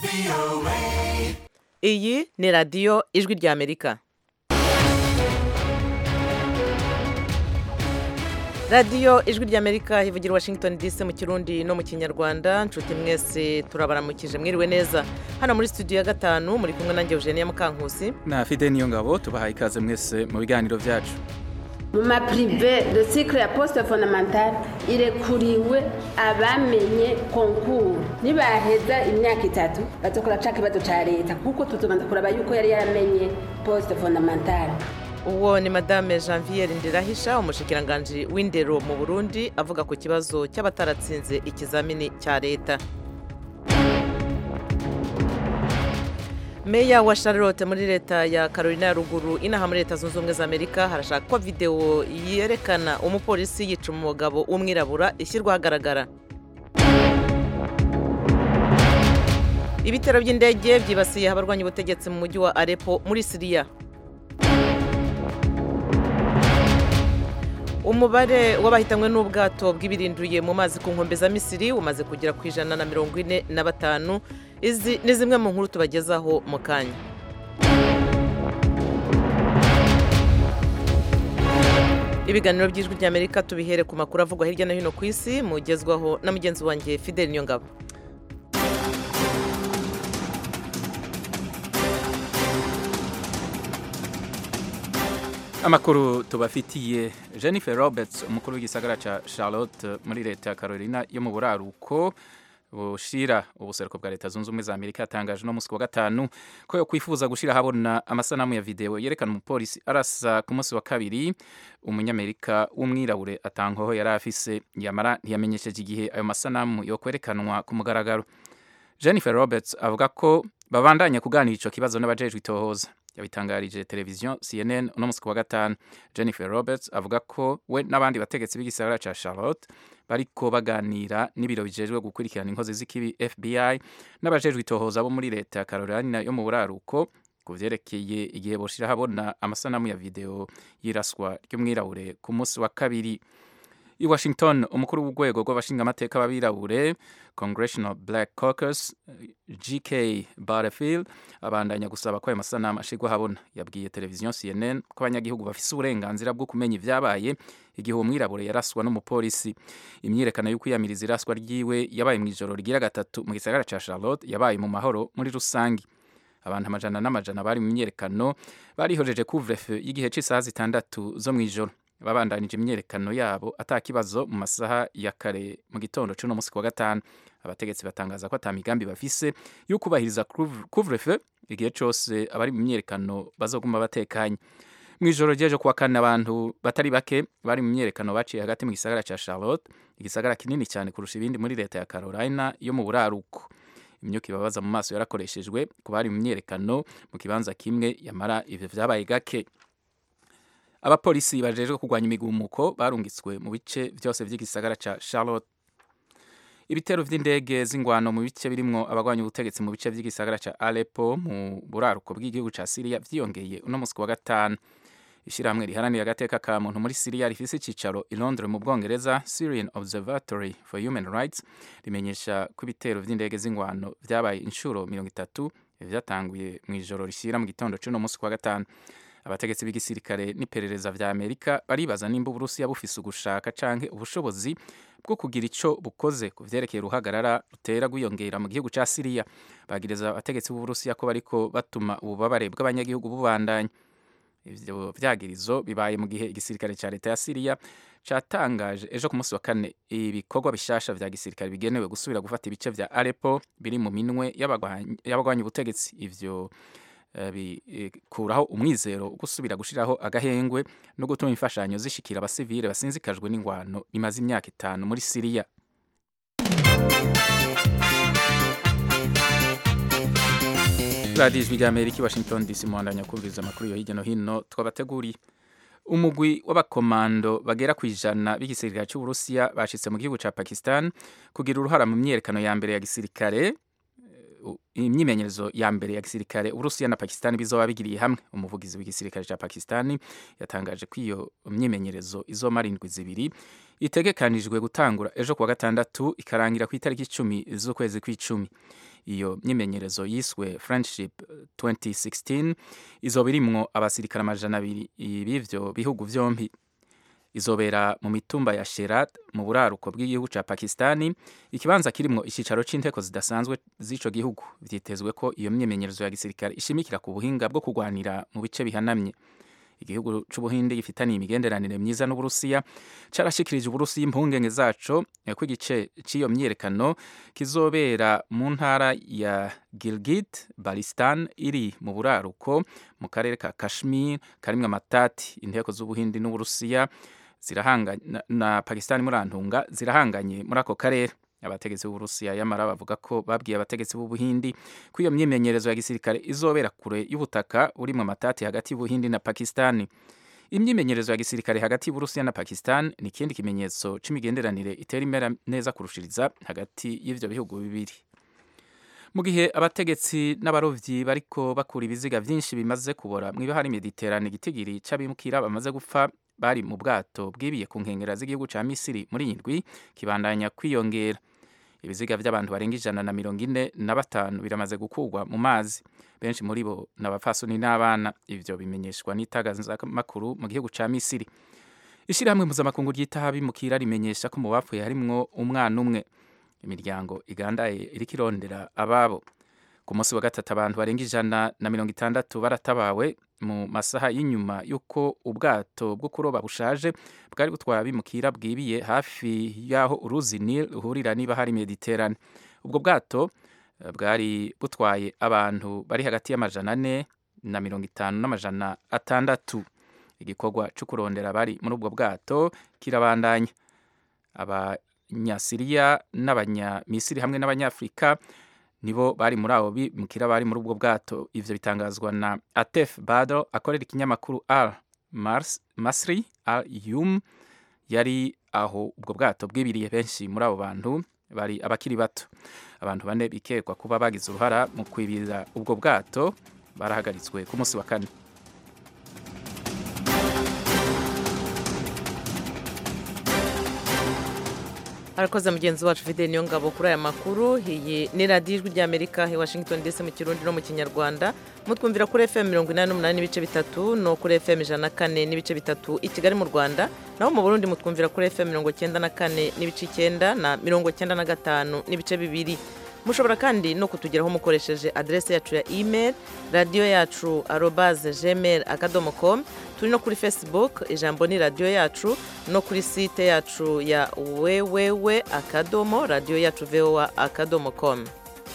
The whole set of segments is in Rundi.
iyi ni radiyo ijwi ry'amerika radiyo ijwi ry'amerika ivugira i washington dc mu kirundi no mu kinyarwanda nshuti mwese turabaramukije mwiriwe neza hano muri studio ya gatanu muri kumwe nanjye eugenia mukankusi na fide niyo ngabo tubahaye ikaze mwese mu biganiro byacu mu mapirive de cycle ya poste fondamentale irekuriwe abamenye konkuru nibaheza imyaka itatu bazokora ca kibazo ca leta kuko tuzobanza kuraba yuko yari yaramenye poste fondamentale uwo ni madame janviere ndirahisha umushikiranganji w'indero mu burundi avuga ku kibazo cy'abataratsinze ikizamini cya leta meya wa charlotte muri leta ya carolina ya ruguru inaha muri leta zunze ubumwe za amerika harashakwa videwo yerekana umupolisi yica umugabo w'umwirabura ishyirwa ahagaragara ibitero by'indege byibasiye abarwanya ubutegetsi mu mujyi wa arepo muri siriya umubare w'abahitanywe n'ubwato bw'ibirinduye mu mazi ku nkombe za misiri umaze kugera ku ijana na mirongo ine na batanu izi ni zimwe mu nkuru tubagezaho mu kanya ibiganiro by'ijwi ry'amerika tubihere ku makuru avugwa hirya no hino ku isi mugezwaho na mugenzi wanjye fidel niyongabo amakuru tubafitiye jennifer roberts umukuru w'igisagara cya charlotte muri leta ya carolina yo mu buraruko bushira ubuseruko bwa leta zunze ubumwe za amerika yatangaje no munsi wa gatanu ko yo kwifuza gushyira ahabona amasanamu ya videwo yerekana umupolisi arasa ku munsi wa kabiri umunyamerika w'umwirabure atangaho yari afise yamara ntiyamenyesheje igihe ayo masanamu yo kwerekanwa ku mugaragaro jennifer roberts avuga ko babandanya kuganira icyo kibazo n'abajejwe itohoza yabitangarije televiziyo cnn uno munsi wa gatanu jennifer roberts avuga ko we n'abandi bategetsi b'igisagara cya charlotte bariko baganira n'ibiro bijejwe gukurikirana inkozi z'ikibi fbi n'abajejwe itohoza bo muri leta ya carolina yo mu buraruko ku vyerekeye igihe boshira habona amasanamu ya video y'iraswa ry'umwirabure ku munsi wa kabiri i washington umukuru w'urwego rw'abashingamateka b'abirabure congressional black caucus gk butterfield abandanya gusaba ko ayo masanamu ashirwa habona yabwiye televiziyo cnn ko abanyagihugu bafise uburenganzira bwo kumenya ivyabaye igihe uwo mwirabure yaraswa n'umupolisi imyiyerekano yo kwiyamiriza iraswa ryiwe yabaye mu ijoro rigira gatatu mu gisagara ca charlotte yabaye mu mahoro muri rusangi abantu amajana n'amajana bari mu myiyerekano barihojeje couvre-feu y'igihe c'isaha zitandatu zo mw'ijoro babandanije imyerekano yabo atakibazo mu masaha ya kare mu gitondo c'uno musi wa gatanu abategetsi batangaza ko ata migambi bafise yo kubahiriza couvre-feu igihe cose abari mu myerekano bazoguma batekanye mu ijoro ry'ejo kuwa kane abantu batari bake bari mu myerekano baciye hagati mu gisagara ca charlotte igisagara kinini cyane kurusha ibindi muri leta ya carolina yo mu buraruko imyuka ibabaza mu maso yarakoreshejwe ku bari mu myerekano mu kibanza kimwe yamara ivyo vyabaye gake abapolisi bajejwe kurwanya imigumuko barungitswe mu bice byose by'igisagara ca Charlotte ibitero vy'indege z'ingwano mu bice birimwo abagwanya ubutegetsi mu bice by'igisagara ca Aleppo mu buraruko bw'igihugu ca Syria vyiyongeye uno musi wa gatanu ishyirahamwe riharanira agateka ka muntu muri Syria rifise icicaro i Londres mu Bwongereza Syrian Observatory for Human Rights rimenyesha ko ibitero vy'indege z'ingwano vyabaye inshuro mirongo itatu vyatanguye mu ijoro rishyira mu gitondo c'uno musi wa gatanu abategetsi b'igisirikare n'iperereza vya Amerika baribaza nimba Uburusiya bufise ugushaka canke ubushobozi bwo kugira ico bukoze ku vyerekeye uruhagarara rutera gwiyongera mu gihugu ca Syria bagiriza abategetsi b'Uburusiya ko bariko batuma ububabare bw'abanyagihugu bubandanya ivyo vyagirizo bibaye mu gihe igisirikare ca leta ya Syria catangaje ejo ku munsi wa kane ibikorwa bishasha vya gisirikare bigenewe gusubira gufata ibice vya Aleppo biri mu minwe y'abagwanyi ubutegetsi ivyo bikuraho umwizero wo gusubira gushiraho agahengwe no gutuma imfashanyo zishikira abasivile basinzikajwe n'ingwano imaze imyaka itanu muri Syria radiyo ijwi rya amerika i washington dc muhandanya kumviriza amakuru yo hirya no hino twabateguriye umugwi w'abakomando bagera ku ijana b'igisirikare cy'uburusiya bashitse mu gihugu ca pakistan kugira uruhara mu myiyerekano ya mbere ya gisirikare u- imyimenyerezo ya mbere ya gisirikare uburusiya na pakistani bizoba bigiriye hamwe umuvugizi w'igisirikare ca pakistani yatangaje ko iyo myimenyerezo izomara indwi zibiri itegekanijwe gutangura ejo kuwa gatandatu ikarangira ku itariki icumi z'ukwezi kw'icumi iyo myimenyerezo yiswe friendship 2016 izoba irimwo abasirikare amajana abiri b'ivyo bihugu vyompi izobera mu mitumba ya Sherat mu buraruko bw'igihugu ca Pakistani ikibanza kirimwo icicaro c'inteko zidasanzwe z'ico gihugu vyitezwe ko iyo myimenyerezo ya gisirikare ishimikira ku buhinga bwo kurwanira mu bice bihanamye igihugu c'ubuhindi gifitaniye imigenderanire myiza n'uburusiya carashikirije uburusiya impungenge zaco eh, ko igice c'iyo myiyerekano kizobera mu ntara ya Gilgit Balistan iri mu buraruko mu karere ka Kashmir karimwo amatati inteko z'ubuhindi n'uburusiya zirahanganye na, na Pakistan murantunga zirahanganye muri ako karere abategetsi b'uburusiya yamara bavuga ko babwiye abategetsi b'ubuhindi ko iyo myimenyerezo ya gisirikare izobera kure y'ubutaka burimwo amatati hagati y'ubuhindi na Pakistani imyimenyerezo ya gisirikare hagati y'uburusiya na Pakistan ni ikindi kimenyetso c'imigenderanire itera imera neza kurushiriza hagati y'ivyo bihugu bibiri mu gihe abategetsi n'abarovyi bariko bakura ibiziga vyinshi bimaze kubora mw'ibahari mediterane igitigiri c'abimukira bamaze gupfa bari mu bwato bwibiye ku nkengera z'igihugu ca misiri muri iyi ndwi kibandanya kwiyongera ibiziga vy'abantu barenga ijana na mirongo ine na batanu biramaze gukurwa mu mazi benshi muri bo ni abapfasoni n'abana ivyo bimenyeshwa n'itangazamakuru mu gihugu ca misiri ishirahamwe mpuzamakungu ryitaho abimukira rimenyesha ko mu bapfuye harimwo umwana umwe imiryango igandaye iriko irondera ababo ku munsi wa gatatu abantu barenga ijana na mirongo itandatu baratabawe mu masaha y'inyuma y'uko ubwato bwo kuroba bushaje bwari butwaye abimukira bwibiye hafi y'aho uruzi Nile ruhurira niba hari Mediterane ubwo bwato eh, bwari butwaye abantu bari hagati y'amajana ane na mirongo itanu n'amajana atandatu igikorwa cyo kurondera abari muri ubwo bwato kirabandanya abanyasiriya n'abanyamisiri hamwe n'abanyafurika nibo bari muri abo bimukira bari muri ubwo bwato ivyo bitangazwa na Atef Badr akorera ikinyamakuru Al Mars, Masri Al Yum yari aho ubwo bwato bwibiriye benshi muri abo bantu bari abakiri bato abantu bane bikekwa kuba bagize uruhara mu kwibira ubwo bwato barahagaritswe ku munsi wa kane arakoze mugenzi wacu fide niyo ngabo kuri aya makuru iyi ni radiyo ijwi ry'amerika i washington dc mu kirundi no mu kinyarwanda mutwumvira kuri fm mirongo inani n'umunani n'ibice bitatu no kuri fm ijana na kane n'ibice bitatu i kigali mu rwanda naho mu burundi mutwumvira kuri fm mirongo icyenda na kane n'ibice icyenda na mirongo icyenda na gatanu n'ibice bibiri mushobora kandi no kutugeraho mukoresheje aderesi yacu ya email radiyo yacu arobaze gmail akadomo com turi no kuri facebook ijambo ni radiyo yacu no kuri site yacu ya wewewe akadomo radiyo yacu voa akadomo com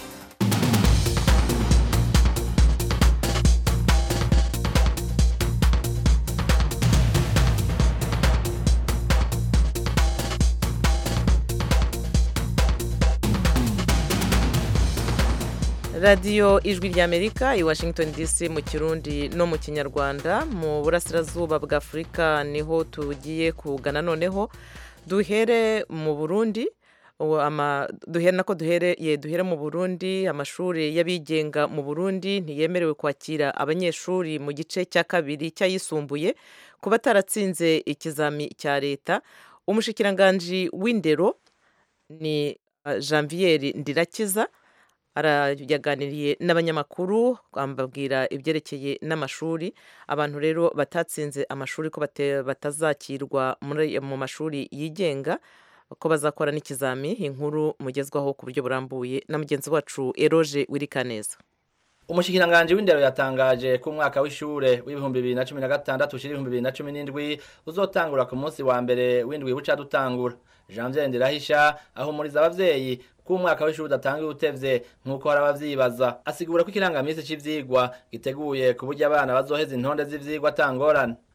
radiyo ijwi ry'amerika i washington dc mu kirundi no mu kinyarwanda mu burasirazuba bwa afurika niho tugiye kugana noneho duhere mu burundi uwo ama- duhere nako duhereye duhere mu burundi amashuri y'abigenga mu burundi ntiyemerewe kwakira abanyeshuri mu gice cya kabiri cy'ayisumbuye ku bataratsinze ikizami cya leta umushikiranganji w'indero ni uh, janvier ndirakiza arayaganiriye n'abanyamakuru bambabwira ibyerekeye n'amashuri abantu rero batatsinze amashuri ko bate- batazakirwa muri- mu mashuri yigenga ko bazakora n'ikizami inkuru mugezwaho ku buryo burambuye na mugenzi wacu eroge wirikaneza umushikiranganji w'indero yatangaje ko umwaka w'ishure w'ibihumbi bibiri na cumi na gatandatu ushira ibihumbi bibiri na cumi n'indwi uzotangura ku munsi wa mbere w'indwi buca dutangura janvier ndirahisha ahumuriza abavyeyi ko umwaka w'ishure udatangiye utevye nk'uko hari abavyibaza asigura ko ikirangamisi c'ivyigwa giteguye ku buryo abana bazoheza intonde z'ivyigwa atangorane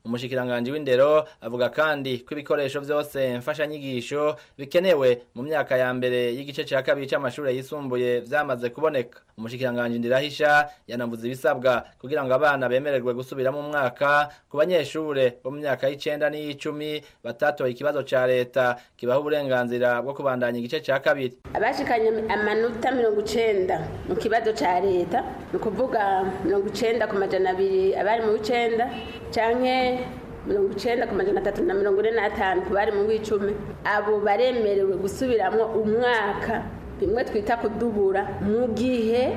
umushikiranganji w'indero avuga kandi ko ibikoresho vyose mfashanyigisho bikenewe mu myaka ya mbere y'igice ca kabiri c'amashure yisumbuye vyamaze kuboneka umushikiranganji ndirahisha yanavuze ibisabwa kugira ngo abana bemererwe gusubira mu mwaka ku banyeshure bo mu myaka y'icenda n'iy'icumi batatoye ikibazo ca leta kibaha uburenganzira bwo kubandanya igice ca kabiri abashikanye amanota mirongo icenda mu kibazo ca leta ni ukuvuga mirongo icenda ku majana abiri abari mu w'icenda canke mirongo icenda ku majana atatu na mirongo ine n'atanu ku bari mu w'icumi abo baremerewe gusubiramwo umwaka bimwe twita kudubura mu gihe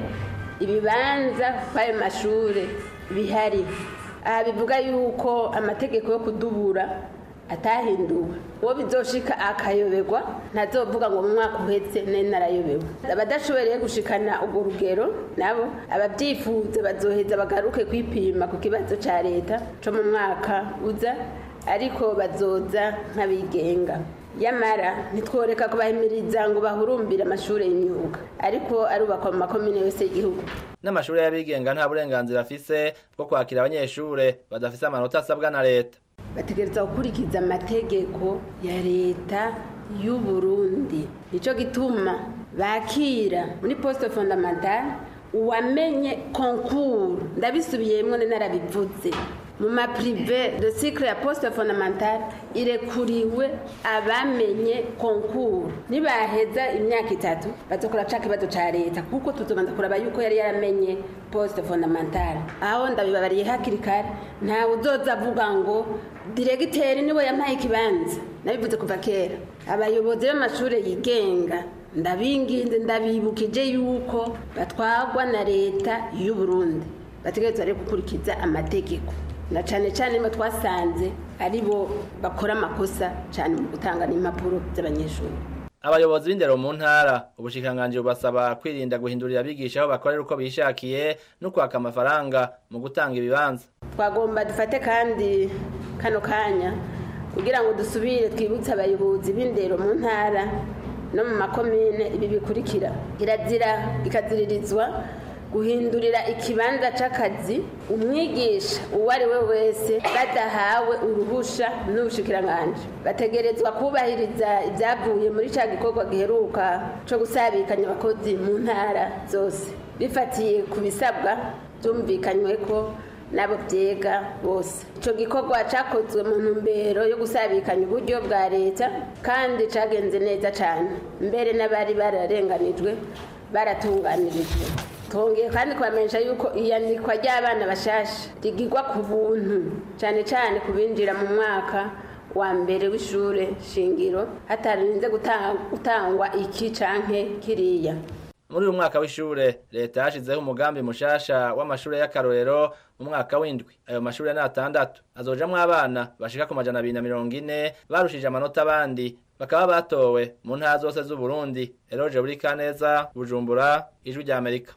ibibanza kw'ayo mashure bihari aha bivuga yuko amategeko yo kudubura atahinduwe uwo bizoshika akayoberwa ntazovuga ngo mu mwaka uhetse nari narayobewe abadashoboreye gushikana urwo rugero nabo ababyifuza bazoheza bagaruke kwipima ku kibazo ca leta co mu mwaka uza ariko bazoza nk'abigenga yamara ntitworeka kubahimiriza ngo bahurumbire amashuri y'imyuga ariko arubakwa mu makomine yose y'igihugu n'amashuri y'abigenga nta burenganzira afise bwo kwakira abanyeshure badafise amanota asabwa na leta bategereza gukurikiza amategeko ya leta y'u Burundi nico gituma bakira muri poste fondamentale uwamenye konkuru ndabisubiyemwo narabivuze mu maprive de cycle ya poste fondamentale irekuriwe abamenye konkuru nibaheza imyaka itatu bazokora ca kibazo ca leta kuko tuzobanza kuraba yuko yari yaramenye poste fondamentale aho ndabibabariye hakiri kare ntawe uzoza avuga ngo diregiteri niwe yampaye ikibanza nabivuze kuva kera abayobozi b'amashuri yigenga ndabinginze ndabibukije yuko batwagwa na leta y'u Burundi bategerezwa rero gukurikiza amategeko na cyane cyane niba twasanze ari bo bakora amakosa cyane mu gutanga n'impapuro z'abanyeshuri abayobozi b'indero mu ntara ubushikiranganji bubasaba kwirinda guhindurira abigisha aho bakorera uko bishakiye no kwaka amafaranga mu gutanga ibibanza twagomba dufate kandi kano kanya kugira ngo dusubire twibutse abayobozi b'indero mu ntara no mu makomine ibi bikurikira kirazira ikaziririzwa guhindurira ikibanza c'akazi umwigisha uwo ari we wese badahawe uruhusha n'ubushikiranganji bategerezwa kubahiriza ibyavuye muri ca gikorwa giheruka co gusabikanya abakozi mu ntara zose bifatiye ku bisabwa byumvikanywe ko nabo byega bose icyo gikorwa cyakozwe mu ntumbero yo gusabikanya uburyo bwa leta kandi cyagenze neza cyane mbere n'abari bararenganijwe baratunganirijwe twongeye kandi kubamenyesha yuko iyandikwa ry'abana bashasha rigirwa ku buntu cyane cyane ku binjira mu mwaka wa mbere w'ishure shingiro hatarinze gutangwa iki canke kiriya muri uyu mwaka w'ishure leta yashizeho umugambi mushasha w'amashure y'akarorero mu mwaka w'indwi ayo mashure ni atandatu azojamwo abana bashika ku majana abiri na mirongo ine barushije amanota abandi bakaba batowe mu ntara zose z'uburundi eroje buri kaneza bujumbura ijwi rya amerika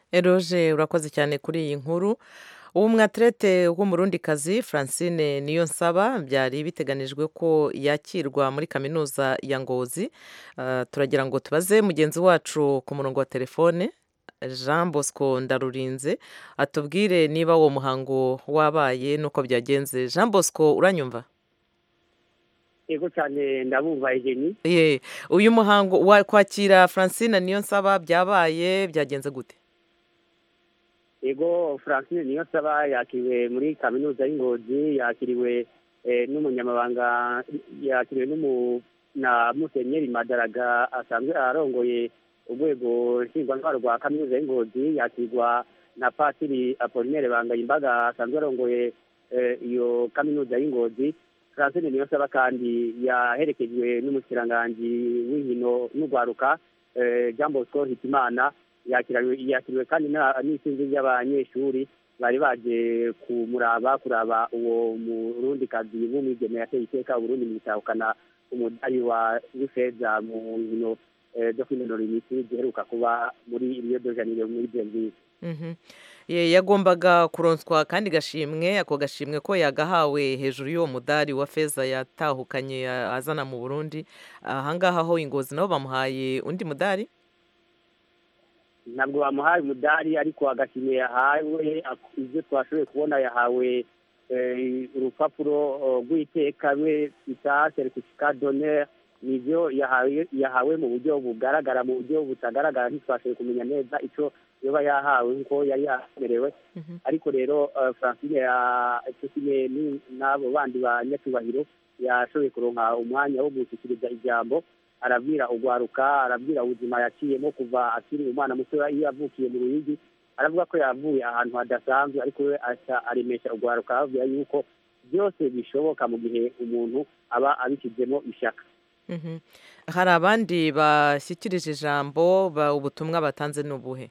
eroje urakoze cyane kuri iyi nkuru ubu mwaterete w'umurundikazi francine niyo nsaba byari biteganijwe ko yakirwa muri kaminuza ya ngozi turagira ngo tubaze mugenzi wacu ku murongo wa telefone jean bosco ndarurinze atubwire niba uwo muhango wabaye n'uko byagenze jean bosco uranyumva yego cyane ndabumva egeni ye uyu muhango kwakira francine niyo nsaba byabaye byagenze gute yego francine niyo nsaba yakiriwe muri kaminuza y'ingozi yakiriwe n'umunyamabanga yakiriwe na musenyeri madaraga asanzwe arongoye urwego nshingwantwaro rwa kaminuza y'ingozi yakirwa na patiri apolinere bangayimbaga asanzwe arongoye iyo kaminuza y'ingozi francine niyo nsaba kandi yaherekejwe n'umushikiranganji w'inkino n'urwaruka jean bosco hitimana yakiriwe kandi n'isinzi ry'abanyeshuri bari baje kumuraba kuraba uwo murundikazi w'umwigeme yateye iteka uburundi mu gutahukana umudari wa w'ifeza mu nkino zo kwinonora imitsi ziheruka kuba muri rio de janeiro muri belgique yagombaga kuronswa kandi gashimwe ako gashimwe ko yagahawe hejuru y'uwo mudari wa feza yatahukanye azana mu burundi ahangaha ho ingozi nabo bamuhaye undi mudari ntabwo bamuhaye umudari ariko agashimwe yahawe ibyo twashoboye kubona yahawe eh, urupapuro eh, rw'iteka rwe bita certificat d'honneur nivyo yahawe yahawe mu buryo bugaragara mu buryo butagaragara ntitwashoboye kumenya neza ico yoba yahawe nkuko yari yamerewe ariko rero eh, francine ya- co kimwe ni- n'abo bandi ba nyacubahiro yashoboye kuronka umwanya wo gushyikiriza ijambo arabwira urwaruka arabwira ubuzima yaciyemo kuva akiri umwana mutoya iyo yavukiye mu ruyigi aravuga ko yavuye ahantu hadasanzwe ariko we aca aremesha urwaruka ababwira yuko byose bishoboka mu gihe umuntu aba abishyizemo ishyaka Mhm. hari abandi bashyikirije ijambo ba- ubutumwa batanze ni ubuhe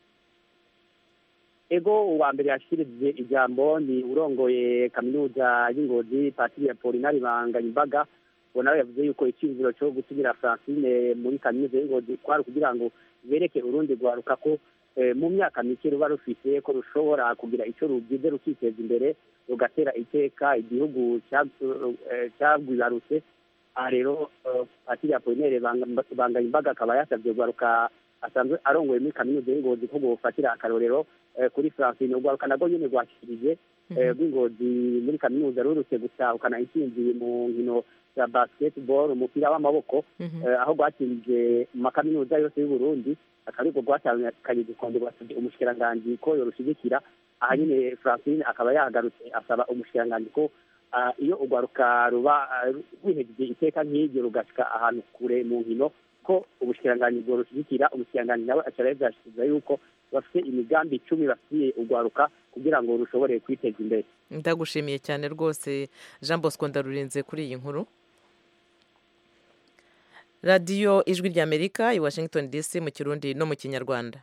ego uwa mbere yashyikirije ijambo ni urongoye kaminuza y'ingozi patiri ya polinari banganyimbaga uwo nawe yavuze yuko icyiziro cyo gusigira francine muri kaminuza y'ingozi kwari kugira ngo bereke urundi rwaruka ko eh, mu myaka mike ruba rufite ko rushobora kugira icyo rugize rukiteza imbere rugatera iteka igihugu cya- eh, cyagwibarutse aha rero eh, patiri ya polinari banganyimbaga akaba yasabye urwaruka asanzwe arongoye muri kaminuza y'ingozi ko gufatira akarorero eh, kuri francine urwaruka nabwo nyine rwashyikirije eh, rw'ingozi muri kaminuza rurutse gutahukana intsinzi mu nkino za basketball umupira w'amaboko eh, aho rwatsinze mu makaminuza yose y'u Burundi akaba ariko rwatahukanye igikombe rwasabye umushikiranganji ko yorushigikira aha nyine francine akaba yahagarutse asaba umushikiranganji ko ah, iyo urwaruka ruba ah, rwihejeje iteka nk'iryo rugashika ahantu kure mu nkino ko ubushikiranganji bworushyigikira umushikiranganji nawe acara yavyashikiriza yuko bafite imigambi icumi bafitiye urwaruka kugira ngo rushobore kwiteza imbere ndagushimiye cyane rwose jean bosco ndarurinze kuri iyi nkuru radiyo ijwi ry'amerika i washington dc mu kirundi no mu kinyarwanda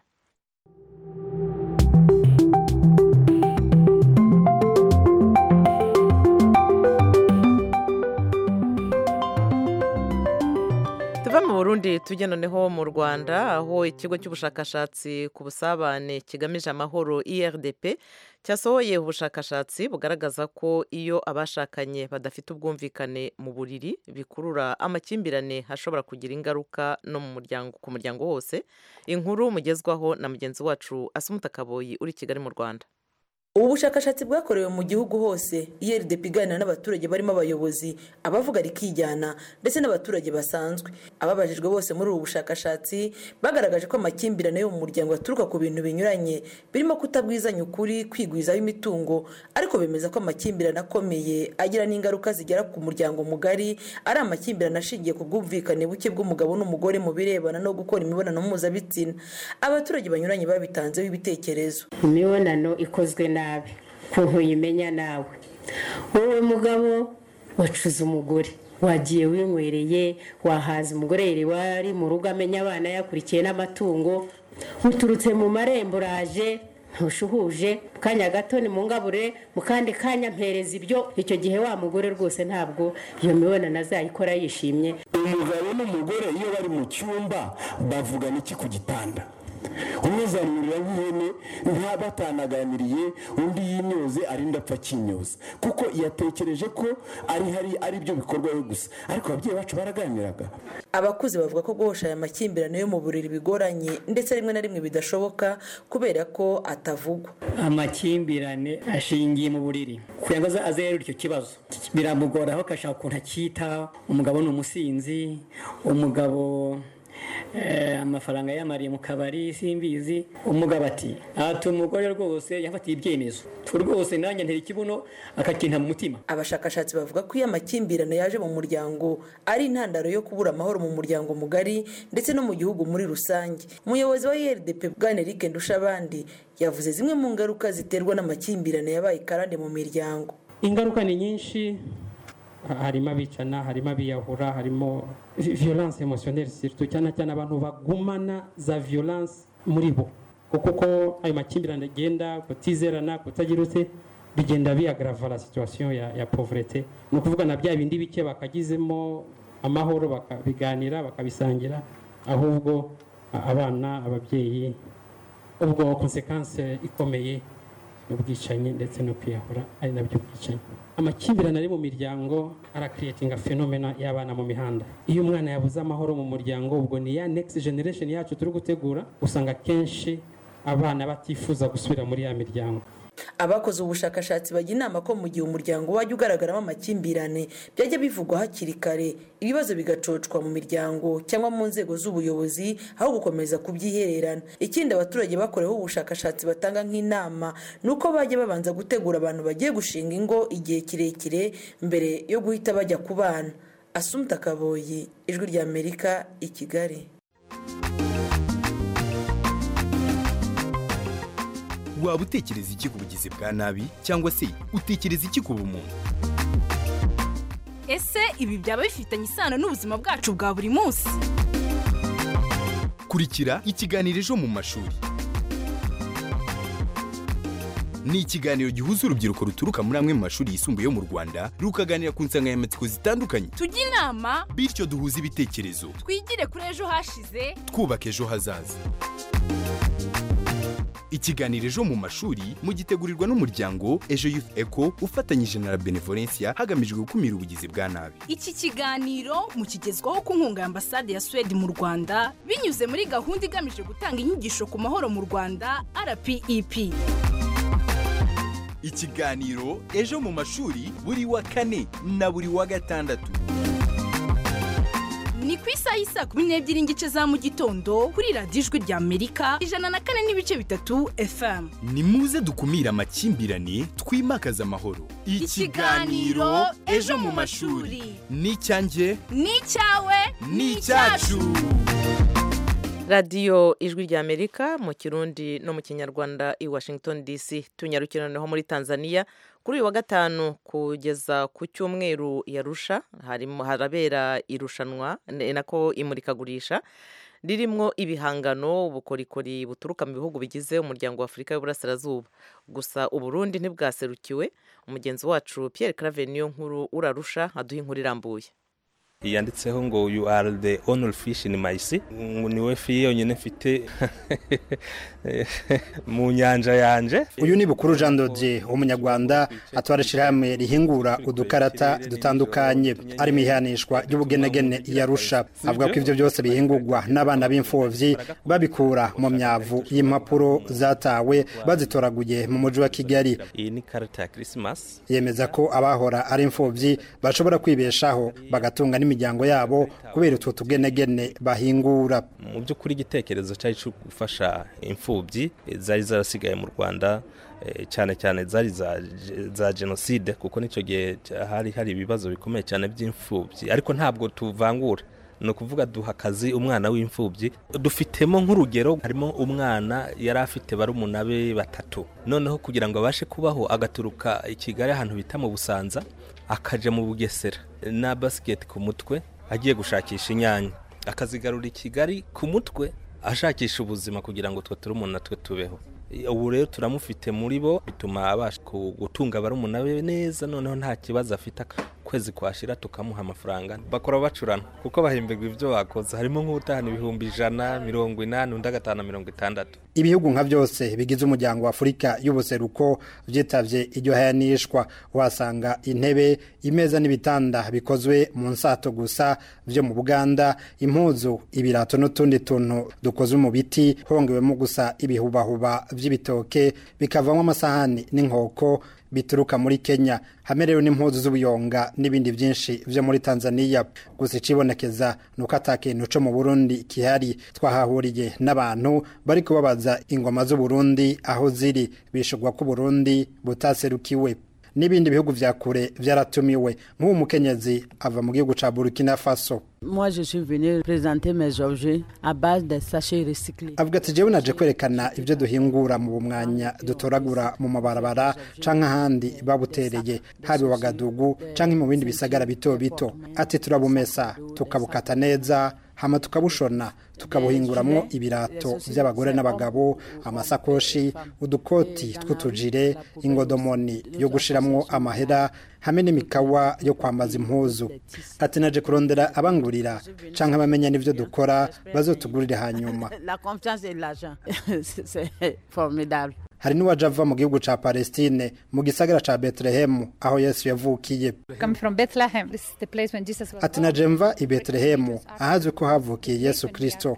tuva mu burundi tujya noneho mu rwanda aho ikigo cy'ubushakashatsi ku busabane kigamije amahoro irdp cyasohoye ubushakashatsi bugaragaza ko iyo abashakanye badafite ubwumvikane mu buriri bikurura amakimbirane hashobora kugira ingaruka no mu muryango ku muryango wose inkuru mugezwaho na mugenzi wacu asumuta kaboyi uri i kigali mu rwanda ubu bushakashatsi bwakorewe mu gihugu hose irdp iganira n'abaturage barimo abayobozi abavuga rikijyana ndetse n'abaturage basanzwe ababajijwe bose muri ubu bushakashatsi bagaragaje ko amakimbirane yo mu muryango aturuka ku bintu binyuranye birimo kutabwizanya ukuri kwigwizaho imitungo ariko bemeza ko amakimbirane akomeye agira n'ingaruka zigera ku muryango mugari ari amakimbirane ashingiye ku bwumvikane buke bw'umugabo n'umugore mu birebana no gukora imibonano mpuzabitsina abaturage banyuranye babitanzeho ibitekerezo imibonano ikozwe nabi ukuntu uyimenya nawe wowe mugabo wacuze umugore wagiye winywereye wahaza umugore yiriwe ari mu rugo amenya abana yakurikiye n'amatungo uturutse mu marembo uraje ntushuhuje mu kanya gato ni mu ngabure mu kandi kanya mpereza ibyo icyo gihe wa mugore rwose ntabwo iyo mibonano azayikora yishimye umugabo n'umugore iyo bari mu cyumba bavugana iki ku gitanda umwe zamurira nk'ihene nta batanaganiriye undi yimyoze arinda apfa akinyoza kuko yatekereje ko ari hari ari byo bikorwa we gusa ariko ababyeyi bacu baraganiraga abakuze bavuga ko guhosha aya makimbirane yo mu buriri bigoranye ndetse rimwe na rimwe bidashoboka kubera ko atavugwa amakimbirane ashingiye mu buriri kugira ngo aze yerure icyo kibazo biramugora aho agashaka ukuntu akita umugabo ni umusinzi umugabo eh, amafaranga yamariye mu kabari simbizi umugabo ati ati umugore rwose yafatiye ibyemezo tu rwose nanjye ntera ikibuno akakinta mu mutima abashakashatsi bavuga ko iyo amakimbirane yaje mu muryango ari intandaro yo kubura amahoro mu muryango mugari ndetse no mu gihugu muri rusange umuyobozi wa irdp bwana eric ndushabandi yavuze zimwe mu ngaruka ziterwa n'amakimbirane yabaye karande mu miryango ingaruka ni nyinshi harimo abicana harimo abiyahura harimo violence emotionnelle surtout cyane cyane abantu bagumana za violence muri bo kuko uko ayo makimbirane agenda kutizerana kutagira ute bigenda biyagrava la situation ya, ya pauvreté ni ukuvuga na bya bindi bike bakagizemo amahoro bakabiganira bakabisangira ahubwo abana ababyeyi ubwo konsekanse ikomeye n'ubwicanyi ndetse no kwiyahura ari nabyo bwicanyi amakimbirane ari mu miryango arakiriyetinga fenomena y'abana mu mihanda iyo umwana yabuze amahoro mu muryango ubwo ni ya next generation yacu turi gutegura usanga akenshi abana batifuza gusubira muri ya miryango abakoze ubushakashatsi bajya inama ko mu gihe umuryango wajya ugaragaramo amakimbirane byajya bivugwa hakiri kare ibibazo bigacocwa mu miryango cyangwa mu nzego z'ubuyobozi aho gukomeza kubyihererana ikindi abaturage bakoreweho ubushakashatsi batanga nk'inama ni uko bajya babanza gutegura abantu bagiye gushinga ingo igihe kirekire mbere yo guhita bajya ku bana asumta kaboyi ijwi ry'amerika i kigali waba utekereza iki ku bugizi bwa nabi cyangwa se utekereza iki ku bumuntu ese ibi byaba bifitanye isano n'ubuzima bwacu bwa buri munsi kurikira ikiganiro ejo mu mashuri ni ikiganiro gihuza urubyiruko ruturuka muri amwe mu mashuri yisumbuye yo mu rwanda rukaganira ku nsanganyamatsiko zitandukanye tujye inama bityo duhuze ibitekerezo twigire kuri ejo hashize twubaka ejo hazaza ikiganiro ejo mu mashuri mugitegurirwa n'umuryango ejo youth eco ufatanyije na la benevolencia hagamijwe gukumira ubugizi bwa nabi iki kiganiro mukigezwaho ku nkunga ya ambasade ya suwede mu rwanda binyuze muri gahunda igamije gutanga inyigisho ku mahoro mu rwanda rpep ikiganiro ejo mu mashuri buri wa kane na buri wa gatandatu ni ku isaha y'isaa kumi n'ebyiri n'igice za mu gitondo kuri radiyo ijwi rya amerika ijana na kane n'ibice bitatu fm ni muze dukumire amakimbirane twimakaze amahoro Ikiganiro Ejo mu Mashuri. ni icyanjye ni icyawe ni icyacu radiyo ijwi rya amerika mu kirundi no mu kinyarwanda i washington dc tunyarukira noneho muri tanzania kuri uyu wa gatanu kugeza ku cyumweru yarusha harimo harabera irushanwa ni nako imurikagurisha ririmo ibihangano ubukorikori buturuka mu bihugu bigize umuryango wa afurika y'uburasirazuba gusa uburundi ntibwaserukiwe umugenzi wacu pierre claver niyo nkuru urarusha aduha inkuru irambuye yanditseho ngo you are the only fish in my sea ngo niwe fi yonyine mfite mu nyanja yanje uyu ni bukuru jean dodier umunyarwanda atwara ishyirahamwe rihingura udukarata dutandukanye ari mu ihanishwa ry'ubugenegene yarusha avuga ko ibyo byose bihingurwa n'abana b'imfubyi babikura mu myavu y'impapuro zatawe bazitoraguye mu mujyi wa kigali iyi ni karita ya christmas yemeza ko abahora ari imfubyi bashobora kwibeshaho bagatunga n'imiryango yabo kubera utwo tugenegene bahingura mu by'ukuri igitekerezo cyari cyo gufasha imfubyi zari zarasigaye mu rwanda eh, cyane cyane zari za, za jenoside kuko nicyo gihe hari hari ibibazo bikomeye cyane by'imfubyi ariko ntabwo tuvangura ni ukuvuga duha akazi umwana w'imfubyi dufitemo nk'urugero harimo umwana yari afite barumuna be batatu noneho kugira ngo abashe kubaho agaturuka i kigali ahantu bita mu busanza akaja mu bugesera na basiketi ku mutwe agiye gushakisha inyanya akazigarura i kigali ku mutwe ashakisha ubuzima kugira ngo twe turumuna twe tubeho ubu rero turamufite muri bo bituma abasha gutunga barumuna be neza noneho nta kibazo afite kwezi kwashira tukamuha amafaranga bakora bacurana kuko bahemberwa ibyo bakoze harimo nk'utahana ibihumbi ijana mirongo inani undi agatahana mirongo itandatu ibihugu nka byose bigize umuryango wa afurika y'ubuseruko byitabye iryo hayanishwa uhasanga intebe imeza n'ibitanda bikozwe mu nsato gusa byo mu buganda impuzu ibirato n'utundi tuntu dukozwe mu biti hongewemo gusa ibihubahuba by'ibitoke bikavamo amasahani n'inkoko bituruka muri kenya hamerewe n'impuzu z'ubuyonga n'ibindi byinshi byo muri tanzania gusa icibonekeza ni uko atakintu co mu burundi kihari twahahuriye n'abantu bari kubabaza ingoma z'uburundi aho ziri bishurwa ko uburundi butaserukiwe n'ibindi bihugu vya kure vyaratumiwe nk'uwo mukenyezi ava mu gihugu ca burkina faso Moi, je suis venu présenter mes objets à base de sachets recyclés. avuga ati jewe naje kwerekana ibyo duhingura mu bumwanya dutoragura mu mabarabara canke ahandi babutereye haba wagadugu canke mu bindi bisagara bito bito ati turabumesa tukabukata neza hama tukabushona tukabuhinguramwo ibirato by'abagore n'abagabo amasakoshi udukoti tw'utujire ingodomoni yo gushiramwo amahera hamwe n'imikawa yo kwambaza impuzu ati naje kurondera abangurira canke abamenya n'ivyo dukora bazotugurire hanyuma La confiance et l'argent, c'est c'est formidable. hari n'uwaje ava mu gihugu ca palestine mu gisagara ca betelehemu aho yesu yavukiye Coming from Bethlehem, this is the place when Jesus was ati naje mva i betelehemu ahazwi ko havukiye yesu kristo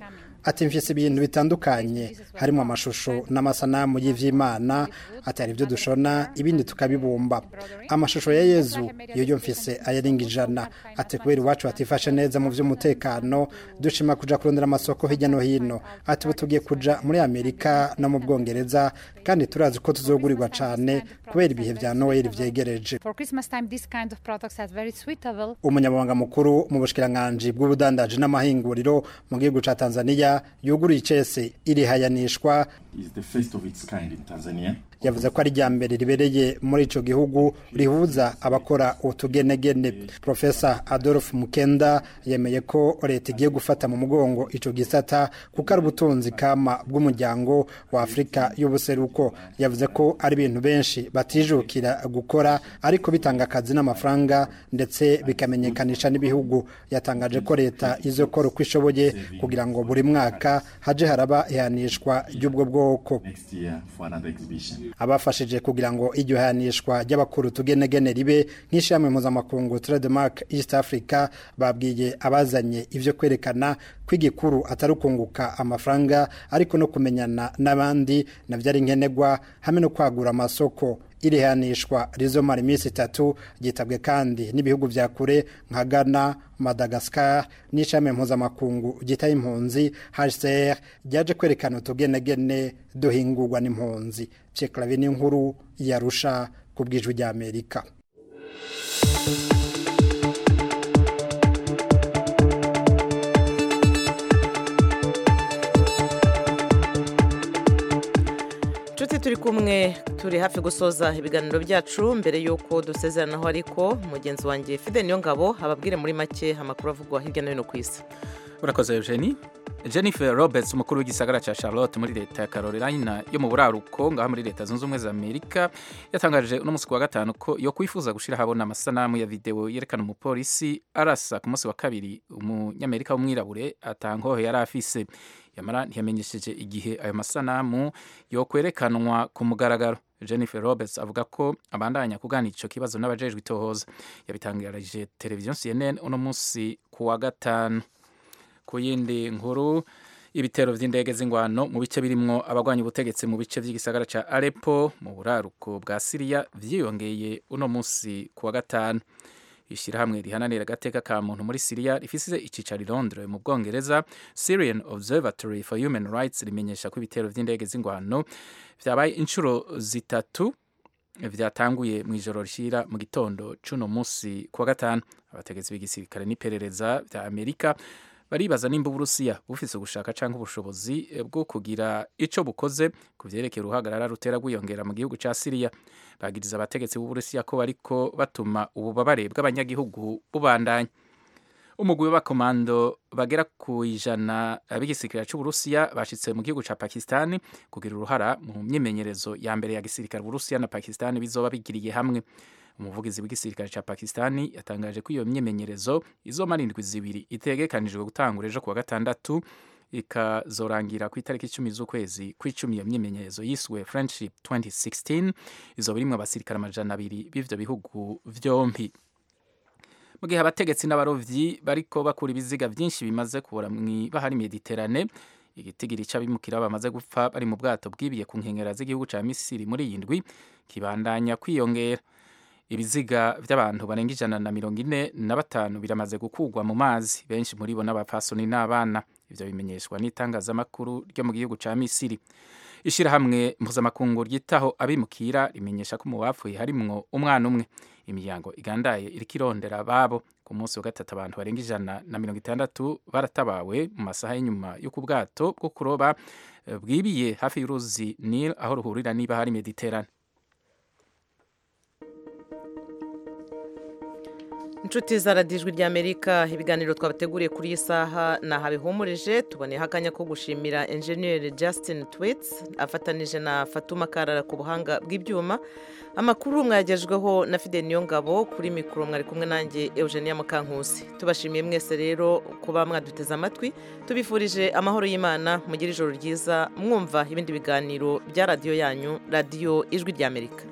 ati mfise ibintu bitandukanye harimo amashusho n'amasanamu y'ivy'imana atari ibyo dushona ibindi tukabibumba amashusho ya yezu yoyo mfise ayarenga ijana ati kubera iwacu hatifashe neza mu vy'umutekano dushima kuja kurondera amasoko hirya no hino ati ubu tugiye kuja muri amerika no mu bwongereza kandi turazi ko tuzogurirwa cane kubera ibihe vya noel vyegereje For Christmas time, this kind of products are very suitable. umunyamabanga mukuru mu bushikiranganji bw'ubudandaji n'amahinguriro mu gihugu ca tanzania yuguruye icese irihayanishwa is the first of its kind in Tanzania. yavuze ko ari rya mbere ribereye muri ico gihugu rihuza abakora utugenegene profesa adolphe mukenda yemeye ko leta igiye gufata mu mugongo ico gisata kuko ari ubutunzi kama bw'umuryango wa afurika y'ubuseruko yavuze ko ari ibintu benshi batijukira gukora ariko bitanga akazi n'amafaranga ndetse bikamenyekanisha n'ibihugu yatangaje ko leta izokora uko ishoboye kugira ngo buri mwaka haje haraba ihanishwa ry'ubwo bwoko Next year for another exhibition. abafashije kugira ngo iryo hanishwa ry'abakuru tugenegene ribe nk'ishami mpuzamakungu trademark east africa babwiye abazanye ivyo kwerekana ko igikuru atari ukunguka amafaranga ariko no kumenyana n'abandi navyo ari nkenerwa hamwe no kwagura amasoko iri hanishwa rizomara iminsi itatu ryitabwe kandi n'ibihugu vya kure nka ghana madagascar n'ishami mpuzamakungu ryitaye impunzi hcr ryaje kwerekana utugenegene duhingurwa n'impunzi pyeklavi n'inkuru yarusha ku bw'ijwi ry'amerika inshuti turi kumwe turi hafi gusoza ibiganiro byacu mbere y'uko dusezeranaho ariko mugenzi wanjye fide niyo ngabo ababwire muri make amakuru avugwa hirya no hino ku isi urakoze eugenie jennifer roberts umukuru w'igisagara cya charlotte muri leta ya carolina yo mu buraruko ngaho muri leta zunze ubumwe za amerika yatangaje uno munsi ku wa gatanu ko yo kwifuza gushyira ahabona amasanamu ya videwo yerekana umupolisi arasa ku munsi wa kabiri umunyamerika w'umwirabure atangoho yari afise yamara ntiyamenyesheje igihe ayo masanamu yo kwerekanwa ku mugaragaro jennifer roberts avuga ko abandanya kuganira icyo kibazo n'abajejwe itohoza yabitangarije televiziyo cnn uno munsi ku wa gatanu ku yindi nkuru ibitero vy'indege z'ingwano mu bice birimwo abagwanya ubutegetsi mu bice vy'igisagara ca Aleppo mu buraruko bwa Syria vyiyongeye uno munsi ku wa gatanu ishirahamwe rihananira agateka ka muntu muri Syria rifise icicaro i Londres mu Bwongereza Syrian Observatory for Human Rights rimenyesha ko ibitero vy'indege z'ingwano vyabaye inshuro zitatu vyatanguye mu ijoro rishira mu gitondo c'uno munsi ku wa gatanu abategetsi b'igisirikare n'iperereza vya Amerika baribaza nimba uburusiya bufise ugushaka canke ubushobozi bwo kugira ico bukoze ku vyerekeye uruhagarara rutera rwiyongera mu gihugu ca siriya bagiriza abategetsi b'uburusiya ko bariko batuma ububabare bw'abanyagihugu bubandanya umugwi w'abakomando bagera ku ijana b'igisirikare c'uburusiya bashitse mu gihugu ca pakistani kugira uruhara mu myimenyerezo ya mbere ya gisirikare uburusiya na pakistani bizoba bigiriye hamwe umuvugizi w'igisirikare ca pakistani yatangaje ko iyo myimenyerezo izomara indwi zibiri itegekanijwe gutangura ejo kuwa gatandatu ikazorangira ku itariki icumi z'ukwezi kw'icumi iyo myimenyerezo yiswe friendship 2016 izoba irimwo abasirikare amajana abiri b'ivyo bihugu vyompi mu gihe abategetsi n'abarovyi bariko bakura ibiziga vyinshi bimaze kubura mw'ibahari mediterane igitigiri c'abimukira bamaze gupfa bari mu bwato bwibiye ku nkengera z'igihugu ca misiri muri iyi ndwi kibandanya kwiyongera ibiziga by'abantu barenga ijana na mirongo ine na batanu biramaze gukugwa mu mazi benshi muri bo n'abapfasoni n'abana ivyo bimenyeshwa n'itangazamakuru ryo mu gihugu ca misiri ishirahamwe mpuzamakungu ryitaho abimukira rimenyesha ko mu bapfuye harimwo umwana umwe imiryango igandaye iriko irondera ababo ku munsi wa gatatu abantu barenga ijana na mirongo itandatu baratabawe mu masaha y'inyuma yo ku bwato bwo kuroba bwibiye hafi y'uruzi nil aho ruhurira niba hari mediterane inshuti zaradijwe ry'amerika ibiganiro twabateguriye kuri iyi saha ni aha bihumurije tuboneyeho akanya ko gushimira enjeniyeri Justin twits afatanije na fatuma karara ku buhanga bw'ibyuma amakuru mwagejweho na fide niyongabo kuri mikoro mwari kumwe nanjye eugenia mukankusi tubashimiye mwese rero kuba mwaduteze amatwi tubifurije amahoro y'imana mugire ijoro ryiza mwumva ibindi biganiro bya radiyo yanyu radiyo ijwi ry'amerika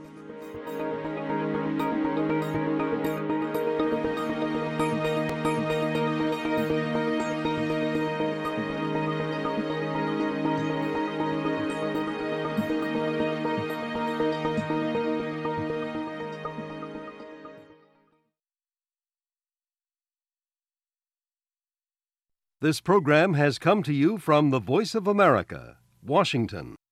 This program has come to you from the Voice of America, Washington.